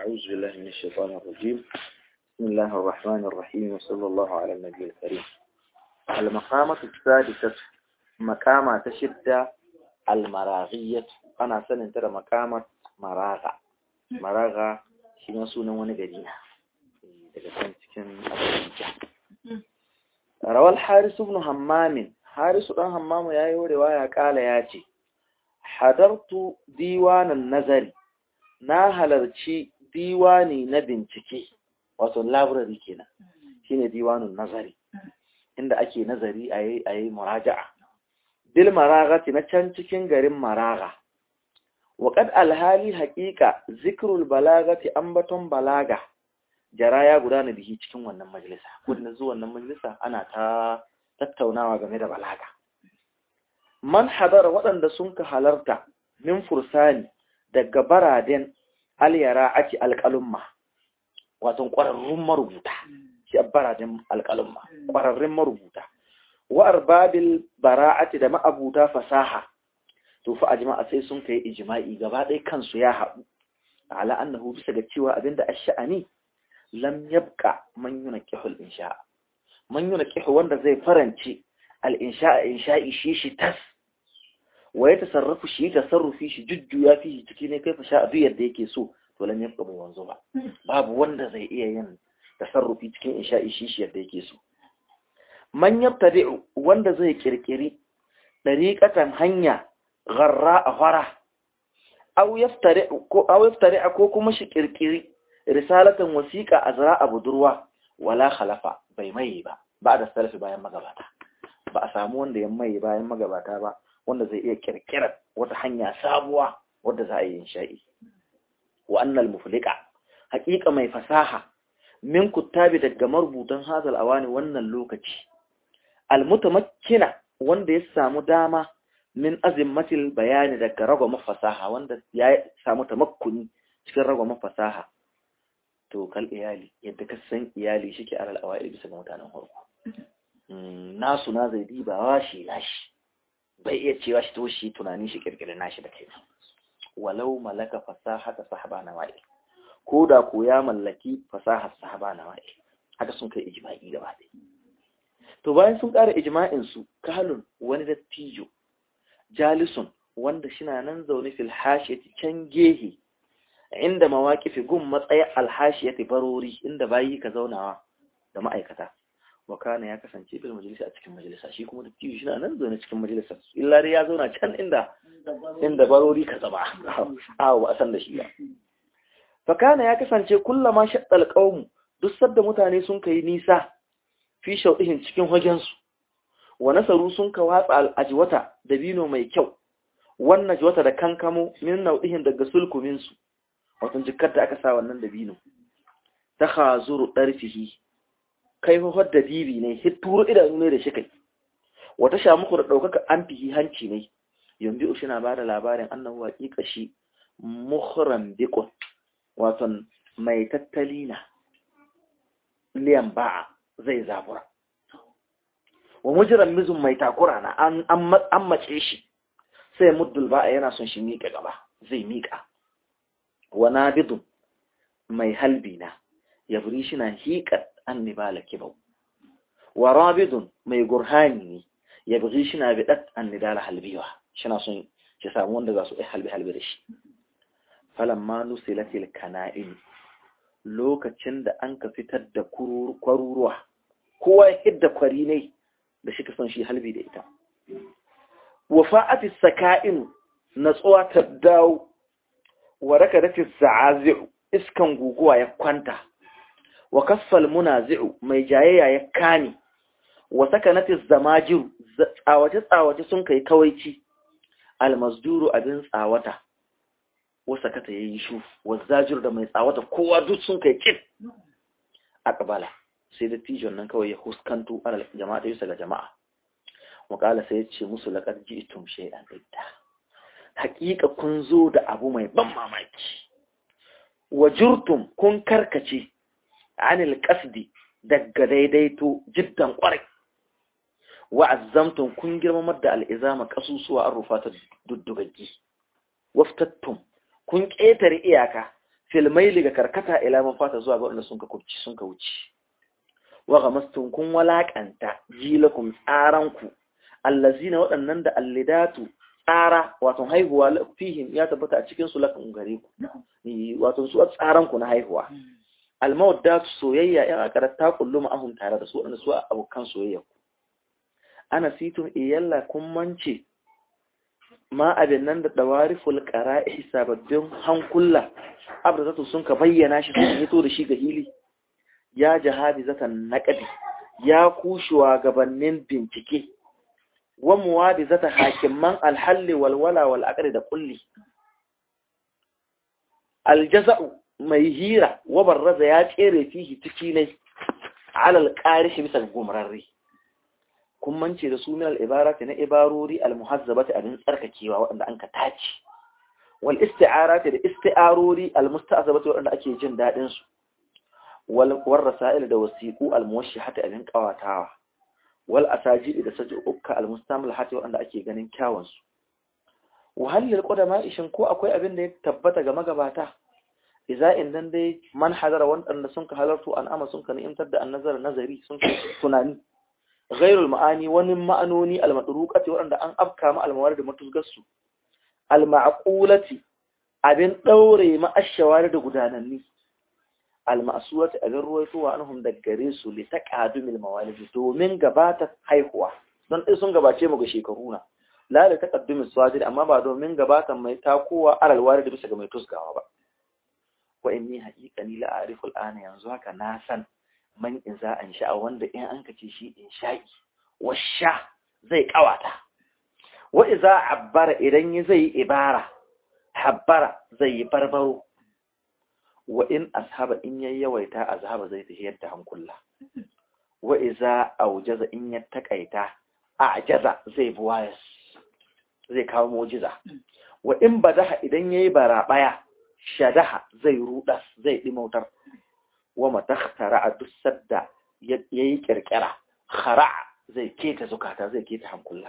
أعوذ بالله من الشيطان الرجيم بسم الله الرحمن الرحيم وصلى الله على النبي الكريم المقامة السادسة مقامة تشد المراغية أنا سنة ترى مقامة مراغة مراغة شما سونا ونقرينا daga can cikin abuja rawar harisu ibn hammamin harisu dan hammamu ya yi riwaya kala ya ce hadartu diwanan nazari na halarci diwani na bincike wato library kenan shine diwanun nazari inda ake nazari a yi muraja'a bil maragati na can cikin garin maraga waƙad alhali haƙiƙa zikrul balagati ambaton balaga jara ya gudana bihi cikin wannan majalisa kudin zuwa wannan majalisa ana ta tattaunawa game da balaga man hadara waɗanda sun ka halarta min fursani daga baraden alyara ake alƙalumma wato ƙwararrun marubuta shi baraden alƙalumma ƙwararrun marubuta wa arbabil bara'ati da ma'abuta fasaha to fa ajma'a sai sun kai ijma'i gaba ɗaya kansu ya haɗu ala annahu bisa ga cewa abinda ash-sha'ani lam yabqa man yunqihu al-insha man yunqihu wanda zai faranci al-insha insha'i shi shi tas wa ya tasarrafu shi tasarrufi shi jujjuya fi ciki ne kai fasha duk yadda yake so to lam yabqa bai wanzu ba babu wanda zai iya yin tasarrufi cikin insha'i shi shi yadda yake so man yabtadi'u wanda zai kirkiri dariqatan hanya gharra a fara aw yaftari'u ko aw yaftari'a ko kuma shi kirkiri risalatan wasiqa azra a budurwa wala khalafa bai mai ba ba da salafi bayan magabata ba a samu wanda ya mai bayan magabata ba wanda zai iya kirkirar wata hanya sabuwa wadda za a yi sha'i wa annal muflika haƙiƙa mai fasaha min kuttabi daga marubutan hazal awani wannan lokaci almutamakkina wanda ya samu dama min azimmatil bayani daga ragwama fasaha wanda ya samu tamakkuni cikin ragwama fasaha to kal iyali yadda ka san iyali shike alal awai bisa ga mutanen farko nasu na zai dibawa shi nashi bai iya cewa shi to shi tunani shi kirkirin nashi da kai walau malaka fasahata sahaba na wa'i ko da ko ya mallaki fasahar sahaba na wa'i haka sun kai ijma'i gaba ɗaya to bayan sun ƙara ijma'in su kalun wani dattijo jalisun wanda shina nan zaune fil hashiyati can gehe inda mawaqifi gun matsayin alhashiyati barori inda bayi ka zaunawa da ma'aikata wakana ya kasance bil majalisa a cikin majalisa shi kuma dattijo shi na nan zaune cikin majalisa illa dai ya zauna can inda inda barori ka zama a ba a san da shi ba fakana ya kasance kullama shaddal qaumu duk sadda mutane sun kai nisa fi shaudihin cikin hagen su wa nasaru sun ka watsa al'ajwata da bino mai kyau wannan jwata da kankamo min nau'ihin daga sulkumin su wato jikkar da aka sa wannan da bino ta khazuru darfihi kai hohar da bibi ne hitturu idanu ne da shi kai wata sha muku da ɗaukaka an fihi hanci ne yanzu ushi na bada labarin annahu haƙiƙa shi muhran biqon wato mai tattali na liyan ba'a zai zabura wa mujran mizun mai takura na an an mace shi sai muddul ba'a yana son shi miƙa gaba zai miƙa wa nabidun mai halbi na yabri shi na hiƙat an nibala kibau wa rabidun mai gurhani ne ya bugi shi na bidat an nidala halbiwa shi na son shi samu wanda za su yi halbi-halbi da shi falamma nusilatil kana'in lokacin da an ka fitar da kwaruruwa kowa ya hidda kwari ne da shi ka son shi halbi da ita wa fa'ati saka'in natsuwa ta dawo wa raka dace za'azi'u iskan guguwa ya kwanta wa kaffal munazi'u mai jayayya ya kani wa sakanatis zamajiru tsawace tsawace sun kai kawaici almasduru abin tsawata wa sakata yayi shu wa zajir da mai tsawata kowa duk sun kai kit aqbala sai da tijon nan kawai ya huskanto alal jama'a da yusa ga jama'a wakala sai ya ce musu laqad ji'tum shay'an idda haqiqa kun zo da abu mai ban mamaki wa jurtum kun karkace anil qasdi daga daidaito jiddan kwarai wa azzamtum kun girmamar da al'izama kasusuwa an rufa ta duddugaggi waftattum kun ƙetare iyaka filmai daga karkata ila man fata zuwa ga wanda sun ka kubci sun ka wuce wa gamastun kun walakanta jilakum tsaranku allazina waɗannan da allidatu tsara wato haihuwa fihim ya tabbata a cikin su lakan gare ku wato su tsaranku na haihuwa almawaddatu soyayya yan akarar ta kullu ma'ahum tare da su waɗanda su abokan soyayya ku ana situn iyalla kun mance ma abin nan da dawariful qara'i sababbin hankula abda sun ka bayyana shi sun hito da shi ga hili ya jihadi zatan naƙadi ya kushewa gabanin bincike wa muwadi zata hakiman alhalli walwala wal aqri da kulli aljaza'u mai hira wa barraza ya tsere fihi ciki ne alal qarish bisa gumrarri kun mance da su min al ibarati na ibarori al muhazzabati abin tsarkakewa wanda an ka tace wal isti'arati da isti'arori al musta'zabati wanda ake jin dadin su والرسائل da wasiqu almuwashshihati abin qawatawa wal asajid da sajukka almustamlahati wanda ake ganin kyawun su wahallil qudama ishin ko akwai abin da ya tabbata ga magabata idza indan dai man hadara wanda sun ka halartu an ama sun ka ni'imtar da annazar nazari sun ka tunani ghairul ma'ani wani ma'anoni almadruqati wanda an afka ma almawarid matuzgassu alma'qulati abin daure ma ashawari da gudananni almasuwati abin ruwaitowa anhum da gare su li taqadumil mawalid domin gabata haihuwa don dai sun gabace mu ga shekaru na la da taqaddumis swadir amma ba domin gabatan mai takowa alal warid bisa ga mai tusgawa ba wa inni haqiqani la a'rifu al'ana yanzu haka na san man in za an sha'a wanda in an kace shi in sha'i washa zai kawata wa iza abbara idan zai ibara habbara zai yi barbaro wa in ashaba in yayi yawaita azhaba zai tafi yadda hankula wa iza aujaza in ya takaita ajaza zai buwayas zai kawo mu'jiza wa in badaha idan yayi barabaya shadaha zai rudas zai dimautar wa matakhtara adussar da yayi kirkira khara zai keta zukata zai keta hankula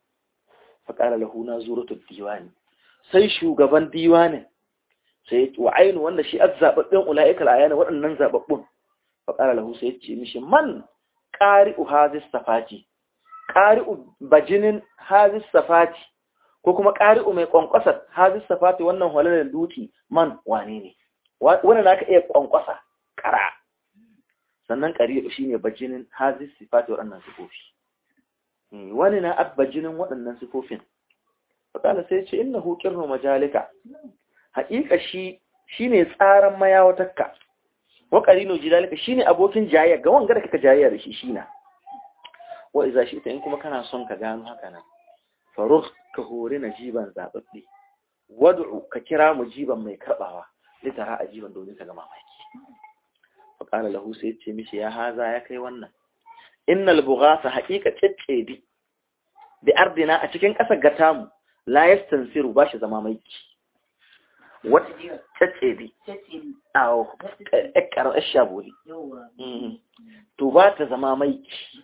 fa qala lahu nazuratud diwani sai shugaban diwanin sai wa ainu wanda shi azzababbin ulaika alayana waɗannan zababbun fa qala lahu sai ce mishi man qari'u hadis safati qari'u bajinin hadis safati ko kuma qari'u mai kwankwasa hadis safati wannan halalan duti man wane ne wannan naka iya kwankwasa kara sannan qari'u shine bajinin hadis sifati waɗannan sifofi wani na abbajinin waɗannan sifofin fa qala sai ce innahu qirru majalika haƙiƙa shi shi ne tsaran mayawatakka waƙari no jidalika shi ne abokin jayayya ga wanga da kaka jayayya da shi shi na wa iza shi ita in kuma kana son ka gano haka nan faruk ka hori na jiban zaɓaɓɓe wad'u ka kira mu jiban mai karɓawa litara a jiban domin ka ga mamaki fa qala lahu sai ce mishi ya haza ya kai wannan innal bughasa haqiqa tsatsedi bi ardina a cikin ƙasar gatamu la yastansiru bashi zama maiki wata tsatsedi awo ƙarar shaboli to ba ta zama maiki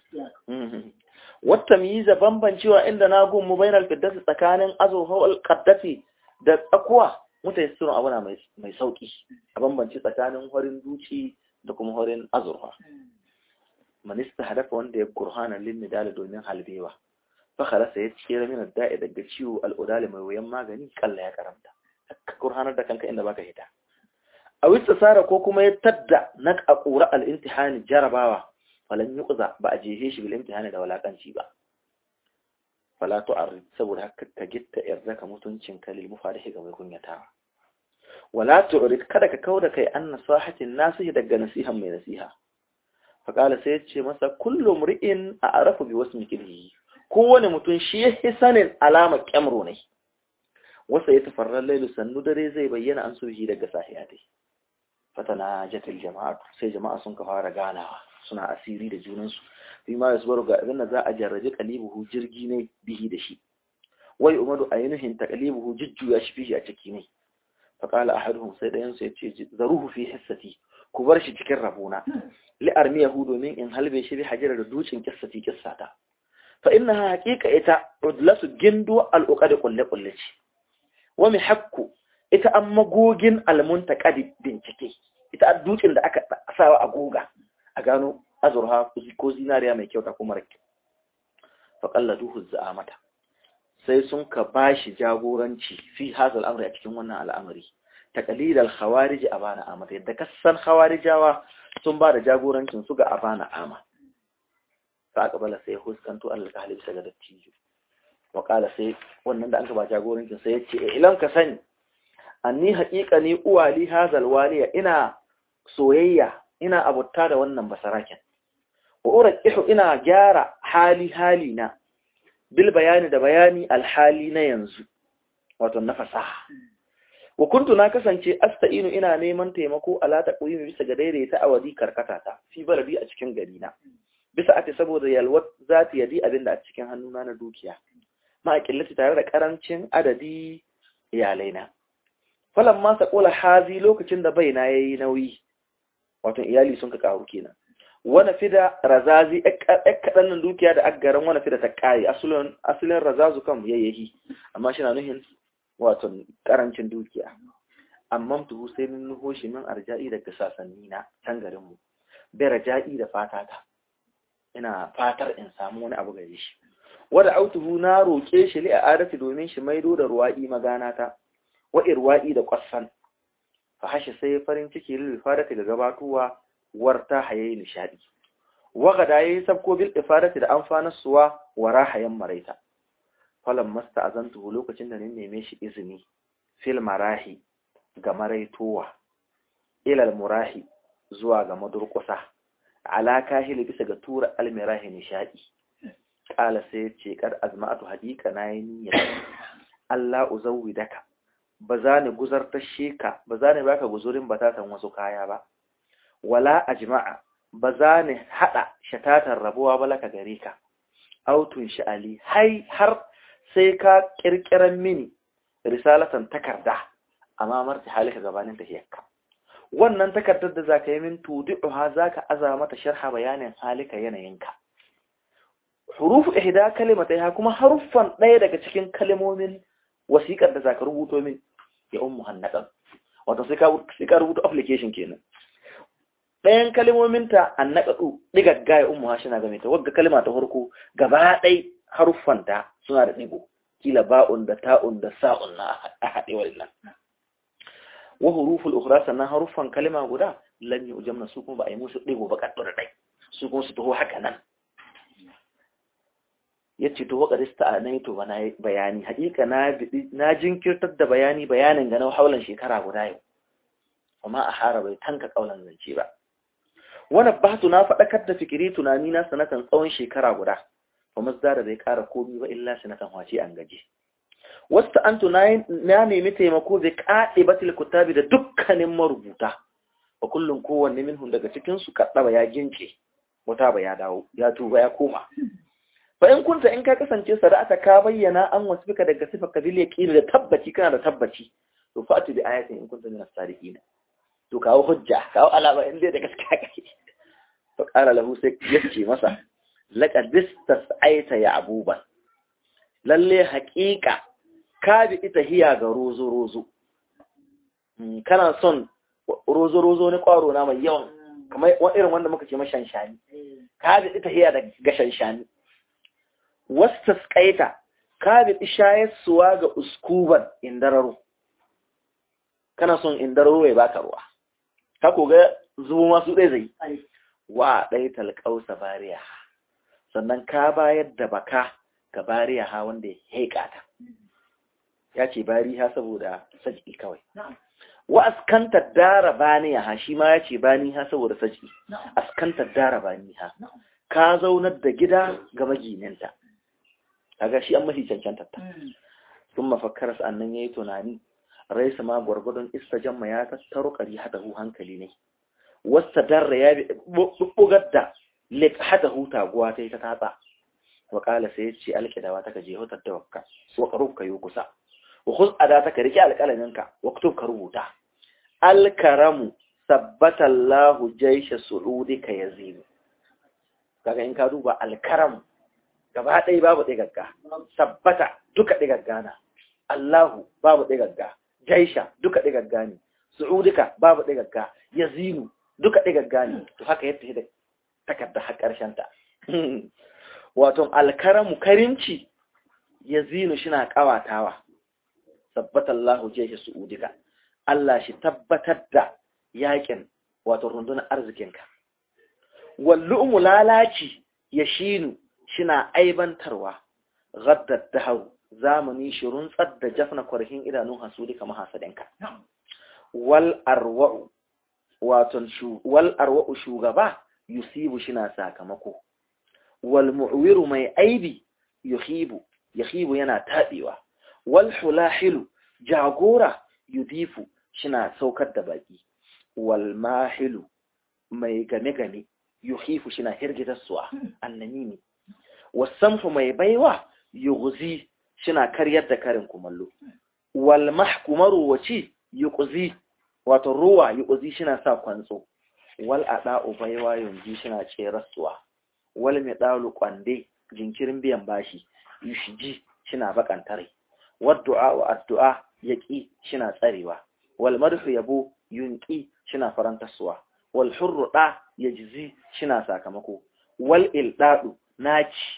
wata miza bambancewa inda na gunmu bainar fiddasi tsakanin azuhawar kaddafi da tsakuwa mutane sun abuna mai sauki a bambanci tsakanin horin duci da kuma horin azurfa manista hadafa wanda ya gurhana lin dala domin halbewa fakharasa ya tsira min da'i daga ciwo al'udali mai wuyan magani kalla ya karamta ka gurhanar da kanka inda baka hita a wista sara ko kuma ya tadda na ƙaƙura al'intihani jarabawa falan yi ƙuza ba a jehe shi bil'intihani da walaƙanci ba falatu a saboda haka ka gitta yarda ka mutuncin ka lilmu farihi ga mai kunyatawa wala tu'rid kada ka kauda kai an nasahatin nasihi daga nasihan mai nasiha faqala sai yace masa kullu mri'in a'rafu bi wasmi kilhi kowane mutum shi yake sanin alamar kyamro ne wasa ya tafarrar lailu sannu dare zai bayyana an sulhi daga sahiya dai fatana jatil jama'a sai jama'a sun ka fara ganawa suna asiri da junansu fi ma yasbaru ga abin da za a jarrabe qalibuhu jirgi ne bihi da shi wai umaru ainihin taqlibuhu jujjuya shi fihi a ciki ne fa qala ahaduhum sai dayan sai yace zaruhu fi hissati ku bar shi cikin rabona li armiyahu domin in halbe shi bi hajira da ducin kissati kissata fa innaha haqiqa ita udlasu gindu al-uqad kulli kulli ce wa mi hakku ita an magogin almuntaqadi bincike ita an dutsen da aka sawa a goga a gano azurha ko zinariya mai kyau ta kuma rakke fa qalladuhu za'amata sai sun ka bashi jagoranci fi hazal amri a cikin wannan al'amari taqlid al khawarij abana amata yadda kasan khawarijawa sun ba da jagorancin su ga abana ama fa aqbala sai huskanto al kahli bisa ga dattijo wa qala sai wannan da an ka ba jagorancin sai yace ilan ka sani anni haqiqa ni uwali hazal waliya ina soyayya ina abutta da wannan basaraken wa uraqihu ina gyara hali hali na bil bayani da bayani alhali na yanzu wato na fasaha wa kuntu na kasance asta'inu ina neman taimako ala taqwimi bisa ga daidaita awadi karkata ta fi baladi a cikin gari na bisa ate saboda yalwat zati yadi abinda a cikin hannuna na dukiya ma akillati tare da karancin adadi iyalaina falan ma saqula hazi lokacin da baina yayi nauyi wato iyali sun ka karu kenan wani fida razazi kaɗan nan dukiya da aggaran wani fida ta ƙare asalin razazu kan yayyahi amma shi na nuhin wato ƙarancin dukiya amma tuhu sai min nuho shi min arja'i daga sasanni na can garinmu bai raja'i da fatata ina fatar in samu wani abu gare shi wadda autuhu na roƙe shi li a adati domin shi maido da ruwa'i magana ta wa irwa'i da ƙwasan fa hashi sai farin ciki lil fadati da gabatuwa warta hayayi nishadi wagada yayi sabko bil ifadati da amfanarsuwa wara hayan maraita falan masta azantu lokacin da ni neme shi izini fil marahi ga maraitowa ilal murahi zuwa ga madurkusa ala kahili bisa ga tura almirahi nishadi kala sai ya ce kad azma'atu hadika na yi niyyar Allah uzawwidaka ba za ni guzartar sheka ba za ni baka guzurin batatan wasu kaya ba wala ajma'a ba za ni haɗa shatatar rabuwa ba laka gare ka autun sha'ali hai har sai ka ƙirƙiran mini risalatan takarda amma marti halika gabanin tahiyarka wannan takardar da zaka yi min tudi'uha zaka aza mata sharha bayanin halika yanayinka hurufu ihda kalimataiha kuma haruffan ɗaya daga cikin kalmomin wasiƙar da zaka rubuto min ya ummu hannadan wato sai ka sai ka rubuta application kenan ɗayan kalmominta an naƙaɗu ɗigagga ya umu hashina game ta wagga kalma ta farko gaba ɗai haruffanta suna da ɗigo kila ba'un da ta'un da sa'un na a haɗe wannan wa huruful ukhra sannan haruffan kalma guda lam yujamna su kuma ba a yi musu ɗigo ba kaɗu da ɗai su kuma su taho haka nan yace to wa qadista anaitu wa na bayani haƙiƙa na na jinkirtar da bayani bayanin ga na haulan shekara guda yau amma a hara bai tanka kaulan zance ba wani bahtu na faɗakar da fikiri tunani na sanatan tsawon shekara guda ba mazdara bai ƙara komi ba illa sanatan wace an gaji wasu an na nemi taimako bai kaɗe batil kutabi da dukkanin marubuta ba kullum kowanne minhun daga cikinsu kaɗaba ya gince wata ba ya dawo ya tuba ya koma fa in kunta in ka kasance sada'ata ka bayyana an wasu bika daga sifar kabil yaqini da tabbaci kana da tabbaci to fa'atu bi ayatin in kunta min as-sadiqina to kawo hujja kawo alama in dai da gaskiya kake to qala lahu sai yace masa laqad istas'aita ya abuban lalle haƙiƙa ka bi ita hiya ga rozo rozo kana son rozo rozo ne kwaro na mai yawan kamar irin wanda muka ce mashanshani ka bi ita hiya da gashanshani wastasqaita ka bi shayarsuwa ga uskuban indararo kana son indararo ya baka ruwa ka koga zubo masu ɗaya zai wa ɗai talƙausa bariya sannan ka bayar da baka ga bariya ha wanda ya heƙa ta ya ce bariya saboda saj'i kawai wa askantar dara baniya ha shi ma ya ce bani ha saboda saj'i askantar dara bani ha ka zaunar da gida ga magininta kaga shi an mafi cancantar ta sun mafakkar sannan ya yi tunani raisa ma gwargwadon jamma ya tattaro ƙari hadahu hankali ne wasta darra ya bugar da lik hadahu taguwa ta yi ta tatsa wa ƙala sai ya ce alƙidawa ta kaje hutar da wakka wa ƙaruf ka yi kusa wa kus ada ta ka riƙe alƙalaminka wa kutub ka rubuta alkaramu sabbatallahu jaisha su'udi ka yazimu kaga in ka duba alkaramu gaba ɗaya babu ɗigagga sabbata duka ɗigagga na Allahu babu ɗigagga jaisha duka digagga ne su'udika babu digagga yazinu duka digagga ne to haka yadda da takarda har karshen ta wato alkaramu karimci yazinu shina kawatawa sabbatallahu jaisha su'udika Allah shi tabbatar da yakin wato rundunar arzikinka wallu'umu lalaci ya shinu shina aibantarwa gaddar dahau zamani shi runtsar da jafna kwarhin idanun hasudi kamar hasadinka wal arwa'u wato wal arwa'u shugaba yusibu shina sakamako wal mu'wiru mai aibi yuhibu yahibu yana tabewa wal hulahilu jagora yudifu shina saukar da baki wal mahilu mai game-game yuhifu shina hirgitarsuwa annamimi wasamfu mai baiwa yughzi shina karyar da karin kumallo wal mahkumaru waci yuqzi wato ruwa yuqzi shina sa kwantso wal ada'u baiwa yunji shina cerasuwa wal midalu kwande jinkirin biyan bashi yushiji shina bakantare wad du'a wa addu'a yaqi shina tsarewa wal marfu yabo yunqi shina farantarsuwa wal hurru da yajzi shina sakamako wal ildadu naci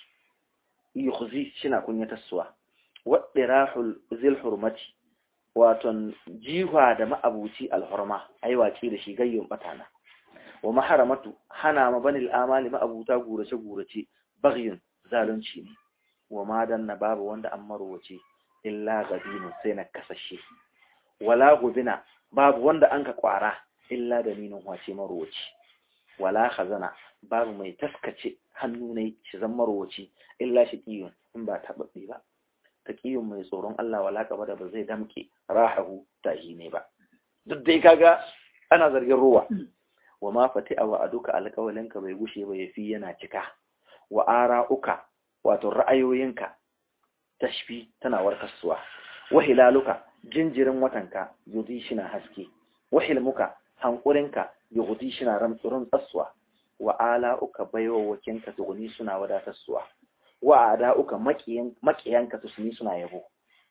yukhzi shina kunyatarsuwa waɗirahul zil hurmati waton jiwa da ma'abuci alhurma ai wace da shi gayyun batana wa maharamatu hana ma banil amali ma'abuta gurace gurace bagyun zalunci ne wa ma danna babu wanda an marwace illa gabinu sai na kasashe wala gubina babu wanda an ka kwara illa da ninin wace marwace wala khazana babu mai taskace hannu ne shi zan marwace illa shi kiyun in ba taɓaɓɓe ba taqiyun mai tsoron Allah wala kaba da ba zai damke rahahu tahi ne ba duk dai kaga ana zargin ruwa wa ma fati'a wa aduka alƙawalinka bai gushe ba yafi yana cika wa ara'uka wato ra'ayoyinka tashfi tana warkaswa wa hilaluka jinjirin watanka yudi shina haske wa hilmuka hankurinka yudi shina ramtsurun tsaswa wa ala'uka baiwawakinka tuguni suna wadatarsuwa wa ada'uka makiyanka tusuni suna yabo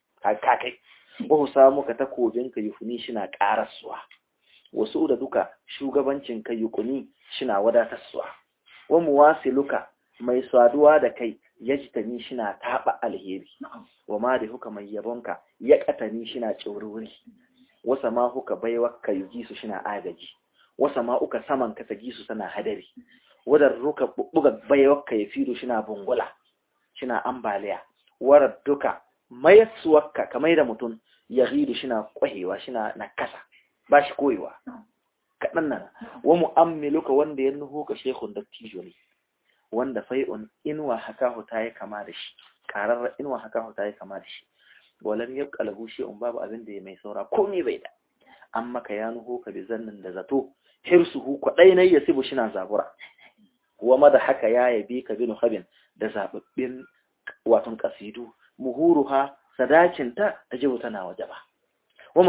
kai wa samuka takobinka yufuni shina karaswa wasu da duka shugabancinka yukuni shina wadatarsuwa wa muwasiluka mai saduwa da kai yajtani shina taba alheri wa ma da huka mai yabonka ya katani shina tsaururi wasa ma huka baiwaka yuji su shina agaji wasa ma uka saman ka tagi su sana hadari wadar ruka buga baiwaka ya fido shina bungula shina ambaliya warar duka mayatsuwarka kamar da mutum ya ridu shina kwahewa shina nakasa ba shi koyewa kaɗan nan wa mu'ammiluka wanda ya nuhu ka shekun dattijo ne wanda fai'un inuwa hakahu ta yi kama da shi ƙararra inuwa hakahu ta yi kama da shi walam ya ƙalahu shi'un babu abin da ya mai saura komai bai da an maka ya nuhu ka bi zannin da zato hirsuhu kwaɗai na ya sibu shina zabura wa mada haka ya yabi ka binu habin da zababbin watan kasidu muhuruha sadacinta ta jibu tana waje ba wa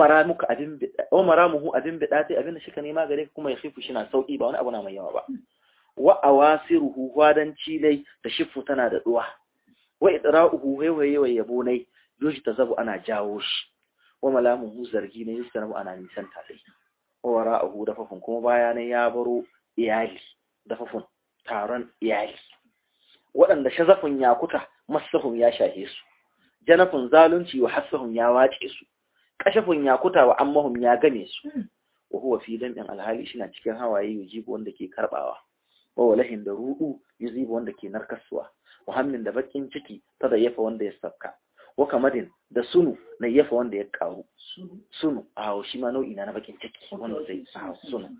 maramuhu abin bida ta abin da shi ka nema gare kuma ya khifu shi na sauki ba wani abu na mai yawa ba wa awasiruhu wadanci dai da shifu tana da duwa wa idra'uhu waiwaye wa yabo nai yoshi ta zabu ana jawo shi wa malamuhu zargi ne yustanabu ana nisan ta dai wa wara'uhu dafafun kuma baya ne ya baro iyali dafafun taron iyali waɗanda shazafin ya kuta masahun ya shahe su janafin zalunci wa hassahun ya wace su kashafin ya kuta wa ammahun ya game su wa huwa fi dam'in alhali shi na cikin hawaye yujibu wanda ke karbawa wa walahin da ruɗu yuzibu wanda ke narkaswa wa hammin da bakin ciki ta da yafa wanda ya sabka wa kamadin da sunu na yafa wanda ya karu sunu a shi ma nau'i na bakin ciki wanda zai sunu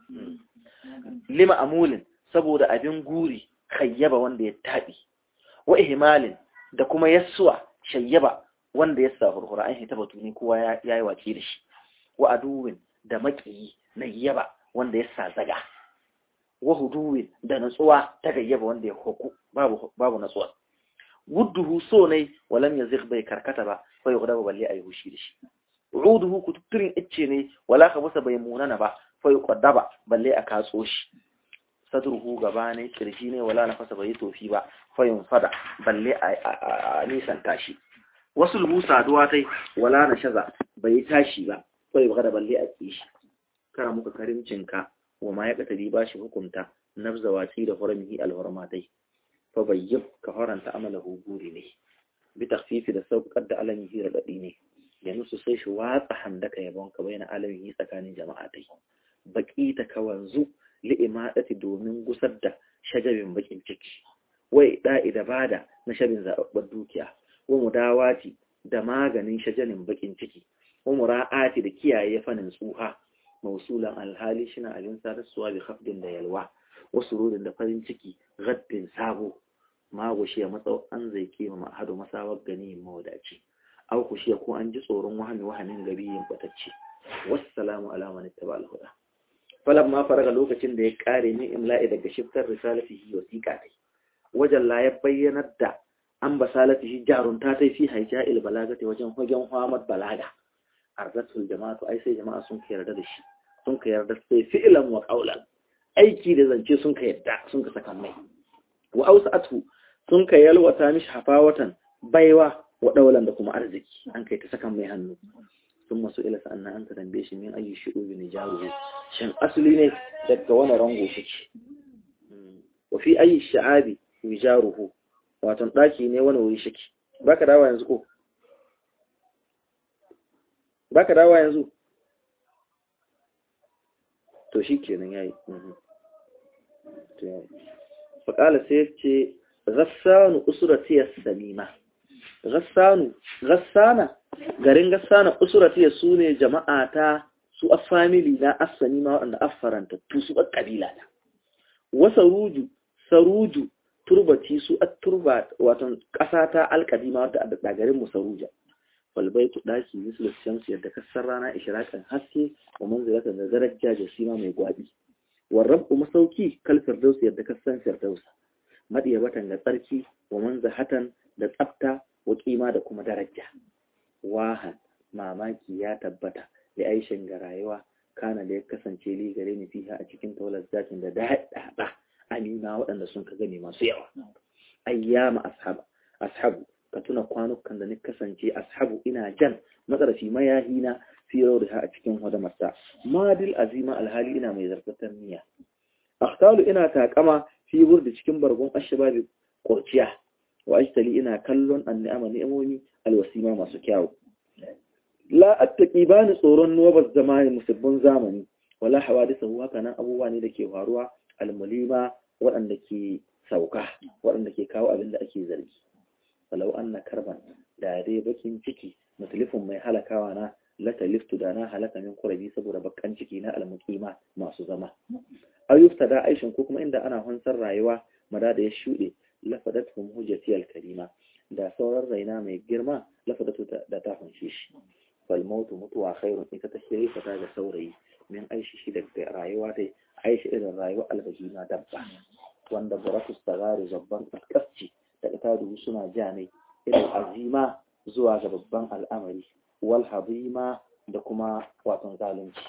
lima amulin saboda abin guri kayyaba wanda ya taɓi wa ihmalin da kuma yassuwa shayyaba wanda ya sa hurhura an hita batu ne kowa ya yi waki da shi wa aduwin da maƙiyi na yaba wanda ya sa zaga wa huduwin da natsuwa ta gayyaba wanda ya hoku babu babu natsuwa wudduhu so ne walam yazigh bai karkata ba fa yughdaba balle ayi hushi da shi uduhu kututturin icce ne wala khabasa bai munana ba fa yuqaddaba balle a katso shi sadruhu gaba ne kirji ne wala nafasa bai tofi ba fayin fada balle a nisan tashi wasu lubu saduwa tai wala na shaza bai tashi ba ko ya bada balle a kishi kara muka karimcinka wa ma ya katari ba shi hukunta nafza watsi da hurmihi alhurmatai fa bayyib ka faranta amalahu guri ne bi takhfifi da saukar da alamihi radadi ne ya nusu sai shi watsa handaka yabon ka bayan alamihi tsakanin jama'atai baki ta kawanzu li'imadati domin gusar da shajabin bakin ciki wai da'i da bada na shabin zababbar dukiya wa mudawati da maganin shajanin bakin ciki wa mura'ati da kiyaye fanin tsuha mausulan alhali shina abin sadarsuwa bi khafdin da yalwa wasu rudin da farin ciki gaddin sabo ma gushiya matsau an zai kema ma'ahadu masawar gani mawadaci au kushiya ko an ji tsoron wahami wahamin gabi yin batacce wassalamu ala man ittaba al-huda falam ma faraga lokacin da ya kare ni imla'i daga shiftar risalatihi wasiqa tai wajen la ya bayyanar da an basalatihi jarunta tai fi haija'il balagati wajen hagen Muhammad balaga arzatul jama'atu ai sai jama'a sun ka yarda da shi sun ka yarda sai fi'lan wa qawlan aiki da zance sun ka yarda sun ka saka mai wa ausatu sun ka yalwata mishi hafawatan baiwa wa daulan da kuma arziki an kai ta saka mai hannu sun masu ila sa'annan an ka tambaye shi min ayi shu'ubi ne jaruhu shin asali ne daga wani rango shi wa fi ayi sha'abi wijaruhu wato daki ne wani wuri shiki baka dawa yanzu ko baka dawa yanzu to shi kenan yayi to yayi fa kala sai ce ghassanu usrati as-salima ghassanu ghassana garin gassana usrati sune jama'a ta su a family na as-salima wanda affaranta tu su kabila ta wa saruju saruju turbati su at-turba wato kasa ta al-qadima wadda da garin mu saruja falbaitu daki mislu shamsu yadda kasar rana ishrakan haske wa manzilatan da daraja da sima mai gwabi warrabu masauki kal firdaus yadda kasan firdaus madiyabatan da tsarki wa manzahatan da tsafta wa kima da kuma daraja wahan mamaki ya tabbata da aishin ga rayuwa kana da ya kasance li gare ni fiha a cikin taular zakin da daɗaɗa amina waɗanda sun ka gani masu yawa ayyama ashabu ashabu ka tuna kwanukan da ni kasance ashabu ina jan matsarafi mayahina fi rauriha a cikin hadamarsa madil azima alhali ina mai zarfatar niyya akhtalu ina takama fi burdi cikin bargon ashababi kurciya wa ashtali ina kallon anni'ama ni'amomi alwasima masu kyawu la attaqi bani tsoron nuwabaz zamani musabbin zamani wala hawadisahu haka nan abubuwa ne da ke faruwa almulima waɗanda ke sauka waɗanda ke kawo abin da ake zargi walau an na karban da dai bakin ciki musulifin mai halakawa na lata liftu da na halaka min kurabi saboda bakan ciki na almukima masu zama ayyufta da aishin ko kuma inda ana hansar rayuwa mada da ya shuɗe lafadatum hujjati alkarima da sauran raina mai girma lafadatu da ta hunshe shi fal mautu mutuwa khairun ita ta shirya ta ga saurayi min aishi shi da rayuwa dai aishi irin rayuwa albahima dabba wanda buratu sagari zabban kaskasci da itaduhu suna ja ne irin azima zuwa ga babban al'amari wal hazima da kuma watan zalunci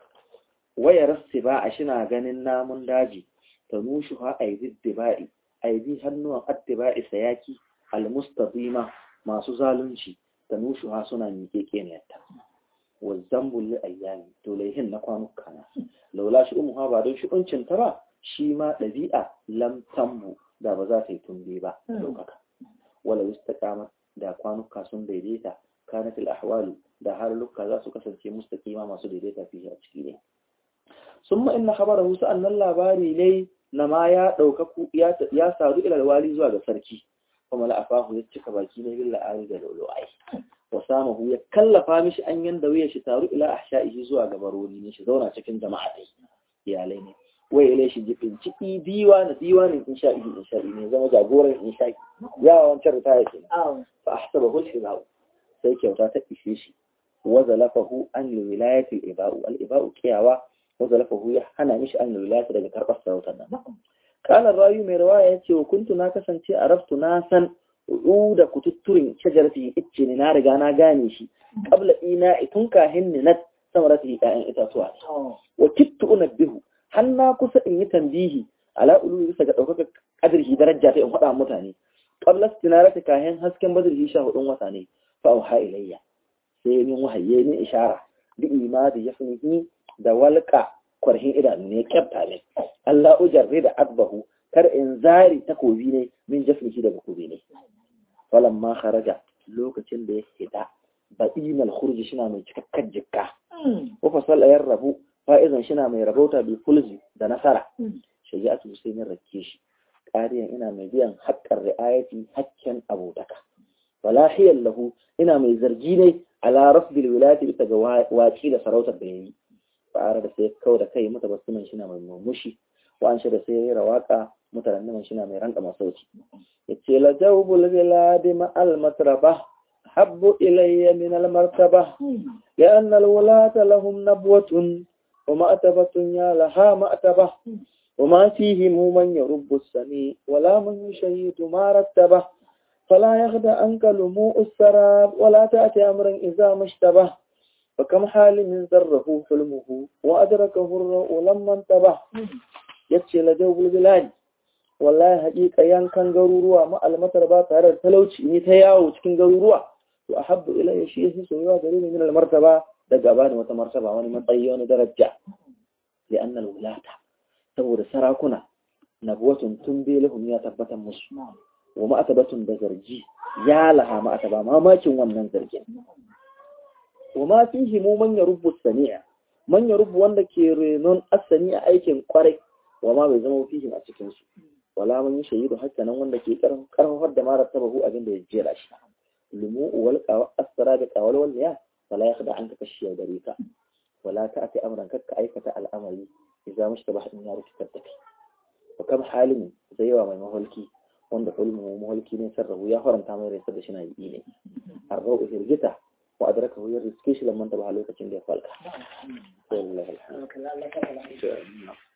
waya rasti ba a shina ganin namun daji ta nushu ha aidi diba'i aidi hannuwan addiba'i sayaki almustaqima masu zalunci ta nushu ha suna miƙe keniyarta wa zambul li ayyami to laihin na kwanuka na laula shi umuha ba don shi ta ba shi ma ɗabi'a lam tambu da ba za ta yi tumbe ba ɗaukaka wala wistaqama da kwanuka sun daidaita kanatil ahwalu da halukka za su kasance mustaqima masu daidaita fiye a ciki ne summa inna khabarahu sa'annan labari ne na ma ya ɗaukaku ya sadu ila wali zuwa ga sarki kuma la'afahu ya cika baki ne bil la'ari da lolo'ai wa samahu ya kallafa mishi an yanda wuya shi taru ila ahsha'ihi zuwa ga barori ne shi zauna cikin jama'a dai iyalai ne wai ile shi jifin ciki diwa na diwanin insha'i insha'i ne zama jagoran insha'i ya wancan ritaya ke fa ahsabahu al-hibaw sai kyauta ta ishe shi wa zalafahu an wilayati al-iba'u al-iba'u kiyawa wa zalafahu ya hana mishi an wilayati daga karbar sarautar nan kana rayu mai rawaya yace wa kuntu na kasance a raftu na san da kututturin shajarati icce ne na riga na gane shi qabla ina tun kahin ni na samarati ƴaƴan itatuwa wa kittu unabbihu har na kusa in yi tambihi ala ulu bisa ga ɗaukaka ƙadirhi daraja ta in faɗa mutane qabla istinarati kahin hasken badrhi sha hudun wata ne fa auha ilayya sai min wahaye min ishara bi imadi yasmihi da walqa kwarhin idanu ne kyafta ne Allah ujarri da akbahu kar in zari takobi ne min jafnihi daga kobi ne falamma kharaja lokacin da ya hita baɗinal khurji shina mai cikakkar jikka ko fasal ayar rabu fa'izan shina mai rabauta bi fulzi da nasara shaja'atu sai min rakke shi ƙariyan ina mai biyan haƙƙar ri'ayati hakken abotaka walahiyan lahu ina mai zargi ne ala rafdil wilayati bisa ga waƙi da sarautar da yayi fa'ara da sai kau da kai mata basuman shina mai murmushi wa an da sai yayi rawaka mutanen shina mai ranka masauci yace la jawbul biladi ma al matrabah حب إلي من المرتبة لأن الولاة لهم نبوة ومأتبة يا لها مأتبة وما فيهم من يرب السميع ولا من يشيد ما رتبه فلا يخدع عنك لموء السراب ولا تأتي أمرا إذا ما اشتبه فكم حال من ذره حلمه وأدركه الرؤ لما انتبه يتشي لجوب البلاد wallahi haƙiƙa yankan garuruwa ma'almatar ba tare da talauci ni ta yawo cikin garuruwa to a habbu ilayya shi yake soyuwa gare ni min almartaba da gaba da wata martaba wani matsayi wani daraja li annal wulata saboda sarakuna nabwatun tun belahum ya tabbatar musu wa ma'atabatun da zargi ya laha ma'ataba mamakin wannan zargin wa ma fihi mu man yarubbu sami'a man yarubbu wanda ke renon asani a aikin kwarai wa ma bai zama fihi a cikin su wala man shahidu haka nan wanda ke karfafar da mara tabahu abin da ya jera shi lumu wal asra da qawal wal ya wala yakhda anka kashiya gare ka wala ta'ti amran kakka aikata al'amari idza mushtabah in ya rufe tafi wa kam halin zai wa mai maholki wanda hulmu maholki ne sarrafu ya faranta mai rai da shi na yi ne arrau hirgita wa adraka hu yarriske shi lamman ta ba lokacin da ya falka wallahi alhamdulillah